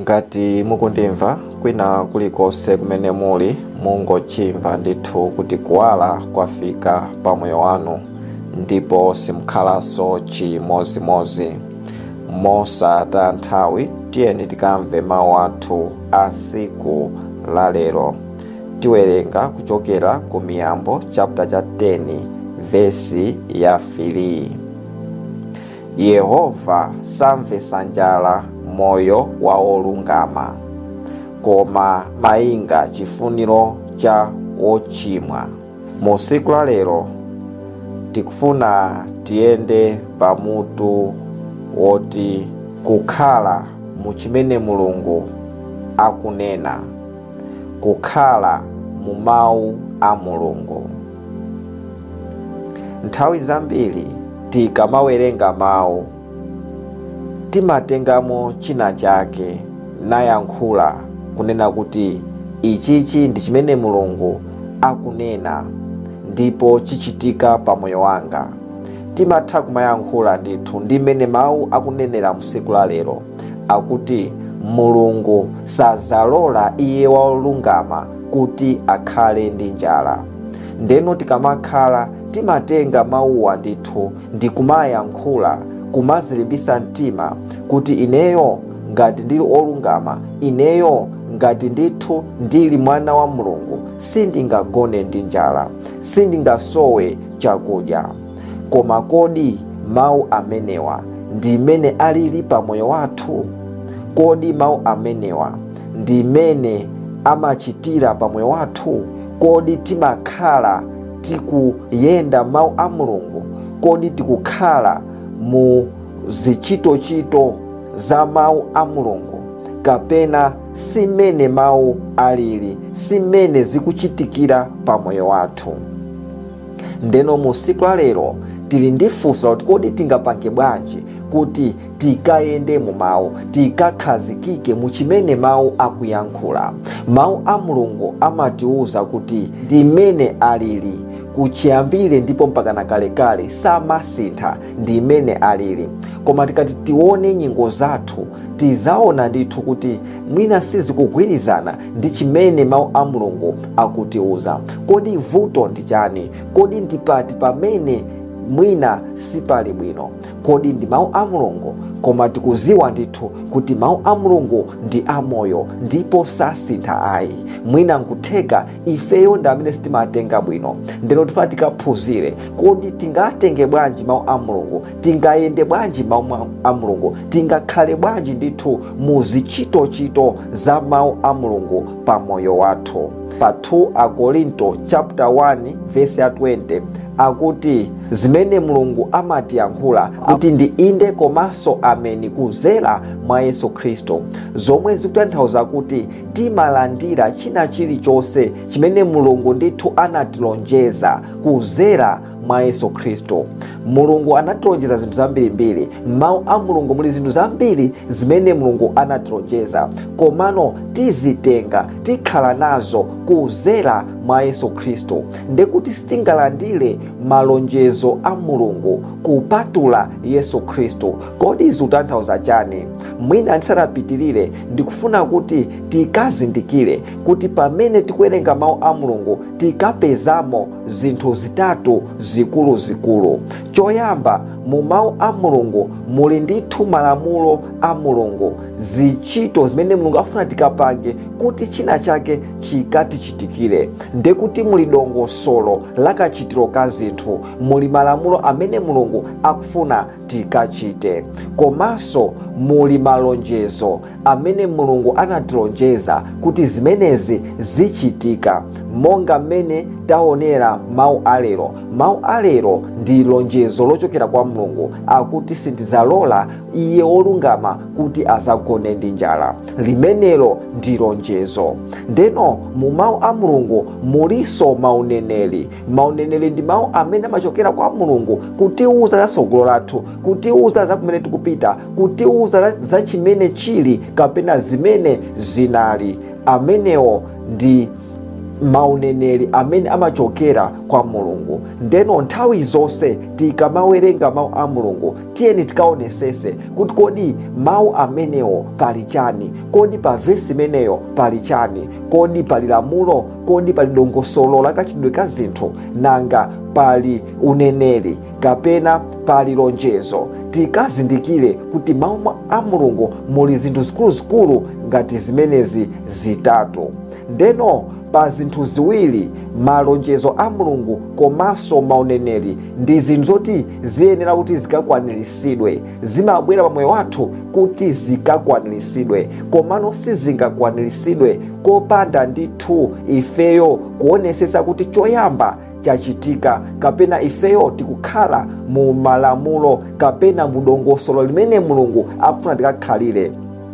ngati mukundimva kwina kulikonse kumene muli mungochimva ndithu kuti kuwala kwafika pa moyo wanu ndipo simukhalanso chimozimozi mosataya nthawi tiyeni tikamve mawu athu a siku la lero tiwerenga kuchokera ku miyambo chapter cha 10 vesi ya 3 yehova samvetsa njala moyo wa olungama koma mayinga chifuniro cha wochimwa mu siku la lero tikufuna tiyende pamutu woti kukhala mu chimene mulungu akunena kukhala mu mawu a mulungu nthawi zambiri tikamawerenga mawu timatengamo china chake nayankhula kunena kuti ichichi ndi chimene mulungu akunena ndipo chichitika pa moyo wanga timatha kumayankhula ndithu ndi mmene mawu akunenera msiku la lero akuti mulungu sazalola iye wolungama kuti akhale ndi njala ndeno tikamakhala timatenga mawuwa ndithu ndi kumayankhula kumazilimbisa mtima kuti ineyo ngati ndili olungama ineyo ngati ndithu ndili mwana wa mulungu sindingagone ndi njala sindingasowe chakudya koma kodi mawu amenewa ndi imene alili pa moyo wathu kodi mawu amenewa ndi imene amachitira pa moyo wathu kodi timakhala tikuyenda mawu a mulungu kodi tikukhala mu zichitochito za mawu a mulungu kapena simene mawu alili simene zikuchitikira pa moyo wathu ndeno mu siku la lero tili ndi funso kuti kodi tingapange bwanji kuti tikayende mu mawu tikakhazikike mu chimene mawu akuyankhula mawu a mulungu amatiwuza kuti ndi imene alili kuchiyambire ndipo mpakana kalekale samasintha ndi imene alili koma tikati tione nyingo zathu tizaona ndithu kuti mwina sizikugwirizana ndi chimene mawu a mulungu akutiwuza kodi vuto ndi chani kodi ndipati pamene mwina sipali bwino kodi ndi mawu a mulungu koma tikuziwa ndithu kuti mawu a mulungu ndi amoyo ndipo sasintha ayi mwina nkutheka ifeyo ndi amene sitimatenga bwino ndeno tifuna tikaphunzire kodi tingatenge bwanji mawu a mulungu tingayende bwanji mawu a mulungu tingakhale bwanji ndithu mu zichitochito za mawu a mulungu pa moyo wathu pa 2 akorinto chapter 1 verse ya 20 akuti zimene mulungu amatiyankhula kuti ndi inde komanso ameni kuzera mwa yesu khristu zomwe zikutanthauza kuti timalandira china chilichonse chimene mulungu ndithu anatilonjeza kuzera mwa yesu khristu mulungu anatilonjeza zinthu zambirimbiri m'mawu a mulungu muli zinthu zambiri zimene mulungu anatilonjeza komano tizitenga tikhala nazo kuzera mwa yesu khristu ndekuti sitingalandire malonjezo a mulungu kupatula yesu khristu kodi zikutanthauza chani mwina ndisanapitirire ndikufuna kuti tikazindikire kuti pamene tikuwerenga mawu a mulungu tikapezamo zinthu zitatu zikuluzikulu choyamba mu mawu a mulungu muli ndithu malamulo a mulungu zichito zimene mulungu afuna tikapange kuti china chake chikatichitikire ndekuti muli dongosolo la kachitiro ka zinthu muli malamulo amene mulungu akufuna tikachite komanso muli malonjezo amene mulungu anatilonjeza kuti zimenezi zichitika monga mmene taonera mawu alero mawu alero ndi lonjezo lochokera kwa mulungu akuti sindizalola iye wolungama kuti azagone ndi njala limenelo ndi lonjezo ndeno mu mawu a mulungu muliso mauneneri mauneneri ndi mawu amene amachokera kwa mulungu kutiuza za tsogolo lathu kutiuza za kumene tikupita kutiuza za, za chimene chili kapena zimene zinali amenewo ndi mauneneri amene amachokera kwa mulungu ndeno nthawi zonse tikamawerenga mawu a mulungu tiyeni tikaonesese kuti kodi mawu amenewo pali chani kodi pa vesi imeneyo pali chani kodi pali lamulo kodi pali dongosolo la kachitidwe ka zinthu nanga pali uneneri kapena pali lonjezo tikazindikire kuti mawu a mulungu muli zinthu zikuluzikulu ngati zimenezi zitatu ndeno pa zinthu ziwiri malonjezo a mulungu komanso mauneneri ndi zinthu zoti ziyenera kuti zikakwaniritsidwe zimabwera pamoyo wathu kuti zikakwaniritsidwe komano sizingakwaniritsidwe kopanda ndithu ifeyo kuonesesa kuti choyamba chachitika kapena ifeyo tikukhala mu malamulo kapena mu dongosolo limene mulungu akufuna tikakhalire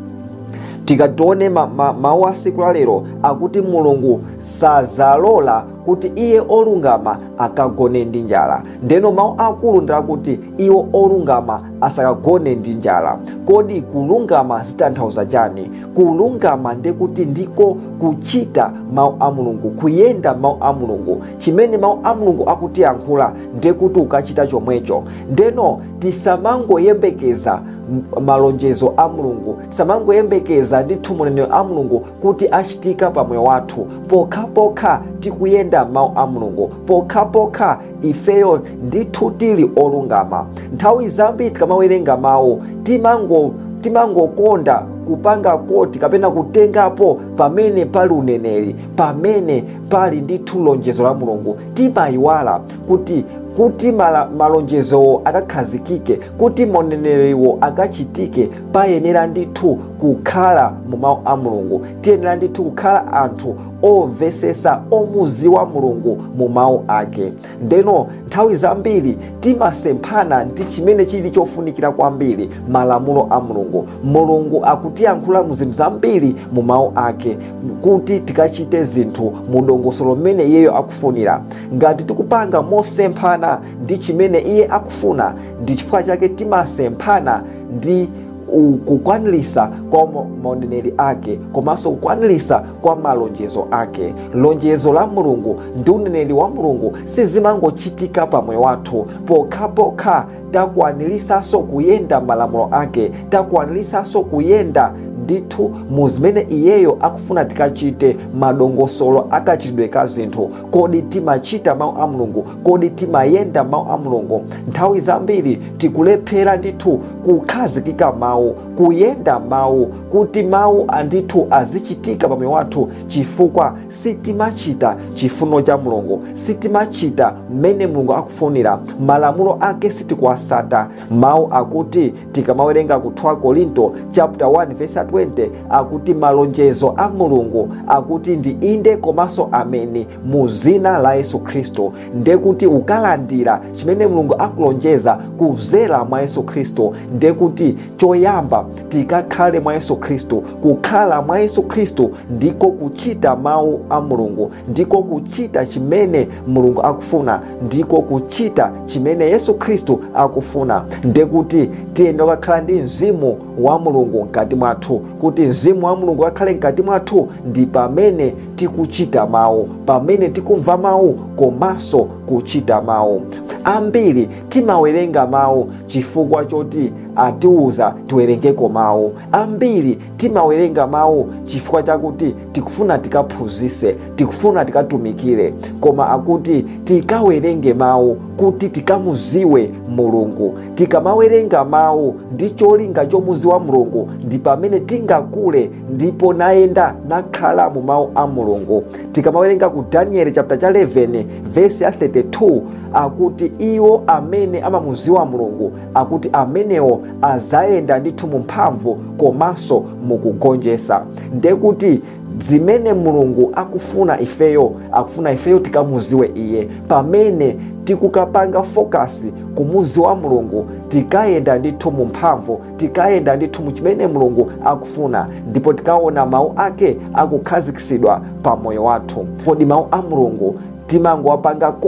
tikatione mawu ma, ma a siku la lero akuti mulungu sazalola kuti iye olungama akagone ndi njala ndeno mawu akulu ndilakuti iwo olungama asakagone ndi njala kodi kulungama zitanthauza chani kulungama ndekuti ndiko kuchita mawu a mulungu kuyenda mawu a mulungu chimene mawu a mulungu akutiyankhula ndekuti ukachita chomwecho ndeno tisamangoyembekeza malonjezo a mulungu tisamangoyembekeza ndithu maunenero a mulungu kuti achitika pamoyo wathu pokhapokha tikuyenda mawu a mulungu pokhapokha ifeyo ndithu tili olungama nthawi zambiri tikamawerenga mawu timango timangokonda kupanga koti kapena kutengapo pamene pali uneneri pamene pali ndithu lonjezo la mulungu timayiwala kuti kuti malonjezowo akakhazikike kuti mauneneriwo akachitike payenera ndithu kukhala mu mawu a mulungu tiyenera ndithu kukhala anthu omvesesa omuziwa mulungu mu mawu ake ndeno nthawi zambiri timasemphana ndi chimene chili chofunikira kwambiri malamulo a mulungu mulungu akutiyankhula mu zinthu zambiri mu mawu ake kuti tikachite zinthu mu dongosolo limene iyeyo akufunira ngati tikupanga mosemphana ndi chimene iye akufuna ndi chifukwa chake timasemphana ndi kukwanilisa kwa mauneneri ake komanso kukwanilisa kwa malonjezo ake lonjezo la mulungu ndi uneneri wa mulungu sizimangochitika pamoyo wathu pokhapokha takwanilisako kuyenda malamulo ake takwanilisako kuyenda ndithu mu zimene iyeyo akufuna tikachite madongosolo akachitidwe ka zinthu kodi timachita mawu a mulungu kodi timayenda mawu a mulungu nthawi zambiri tikulephera ndithu kukhazikika mawu kuyenda mawu kuti mawu andithu azichitika pamoyo wathu chifukwa sitimachita chifuno cha mulungu sitimachita mmene mulungu akufunira malamulo ake sitikuwasata mawu akuti tikamawerenga ku 2 korinto chapter 1 verse 20 akuti malonjezo a mulungu akuti ndi inde komanso ameni mu zina la yesu khristu ndekuti ukalandira chimene mulungu akulonjeza kuzera mwa yesu khristu ndekuti choyamba tikakhale mwa yesu khristu kukhala mwa yesu khristu ndiko kuchita mawu a mulungu ndiko kuchita chimene mulungu akufuna ndiko kuchita chimene yesu khristu akufuna ndekuti tiyenda kukakhala ndi mzimu wa mulungu mkati mwathu kuti mzimu wa mulungu akhale mkati mwathu ndi pamene tikuchita mawu pamene tikumva mawu komanso kuchita mawu ambiri timawerenga mawu chifukwa choti atiuza tiwerengeko mawu ambiri timawerenga mawu chifukwa chakuti tikufuna tikaphunzise tikufuna tikatumikire koma akuti tikawerenge mawu kuti tikamuziwe mulungu tikamawerenga mawu ndi cholinga chomuziwa mulungu ndi pamene tingakule ndipo nayenda nakhala mu mawu a mulungu tikamawerenga ku danieli chapter cha 11 vesi ya 32 akuti iwo amene amamuziwa mulungu akuti amenewo azayenda ndithu mu mphamvu komanso mukugonjesa ndekuti zimene mulungu akufuna ifeyo akufuna ifeyo tikamuziwe iye pamene tikukapanga fokasi kumuziwa mulungu tikayenda ndithu mu mphamvu tikayenda ndithu mu chimene mulungu akufuna ndipo tikaona mawu ake akukhazikitsidwa pa moyo wathu kodi mawu a mulungu timangowapanga koti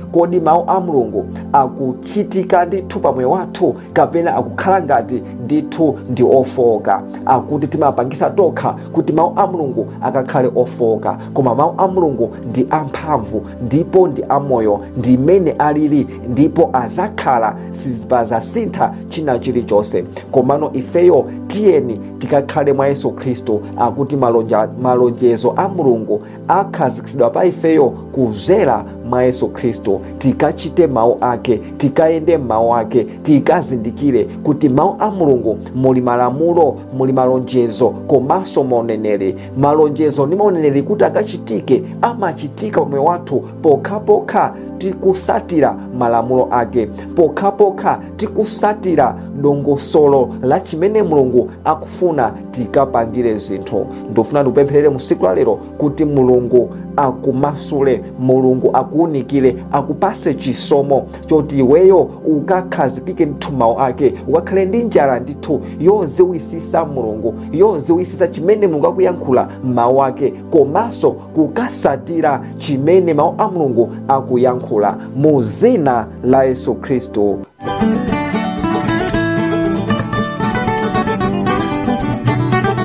kodi mawu a mulungu akuchitika ndithu pamoyo wathu kapena akukhala ngati ndithu ndi ofoka akuti timapangisa tokha kuti mawu a mulungu akakhale ofoka koma mawu a mulungu ndi amphamvu ndipo ndi amoyo ndi mmene alili ndipo azakhala sizipazasintha china chilichonse komano ifeyo tiyeni tikakhale mwa yesu khristu akuti malonja, malonjezo a mulungu akhazikitsidwa pa ifeyo kuzera mwa yesu khristu tikachite mawu ake tikayende m'mawu ake tikazindikire kuti mawu a mulungu muli malamulo muli malonjezo komanso mauneneri malonjezo ndi mauneneri kuti akachitike amachitika pamoyo wathu pokhapokha tikusatira malamulo ake pokhapokha tikusatira dongosolo la chimene mulungu akufuna tikapangire zinthu ndofuna ndikupempherere mu siku la lero kuti mulungu akumasule mulungu akuunikire akupase chisomo choti iweyo ukakhazikike ndithu mawu ake ukakhale ndi njala ndithu yoziwisisa mulungu yoziwisisa chimene mulungu akuyankhula m'mawu ake komanso kukasatira chimene mawu a mulungu akuyankhula mu zina la yesu khristu